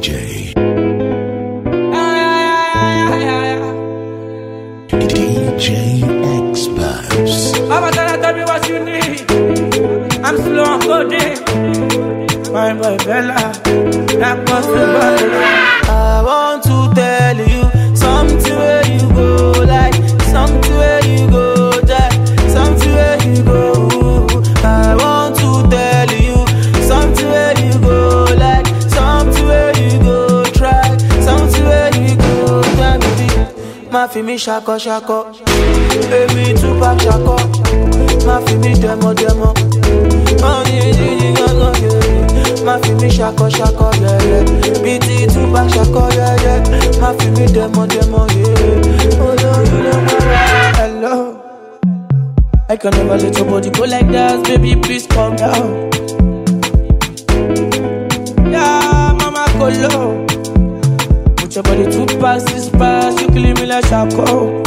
DJ. DJ Experts. Mama gonna tell me what you need. I'm slow on coding. My boy Bella, that possible. I want to tell you something where you go, like something where you go, Jack, something where you go. I want to tell you something where you go, like something where you go, try something where you go, Jack, baby. Ma fi mi shako shako, baby Tupac shako, ma fi mi demo demo. Oh, yeah, yeah, yeah, yeah, yeah. Ma fi mi shako shako, yeah, yeah. BT Tupac shako, yeah, yeah. Ma fi mi demo demo, yeah. Oh, no, you know my Hello. I can never let your body go like that, baby. Please calm down. Yeah, mama go low. Put your body two past this pass, you killing me like Shaco.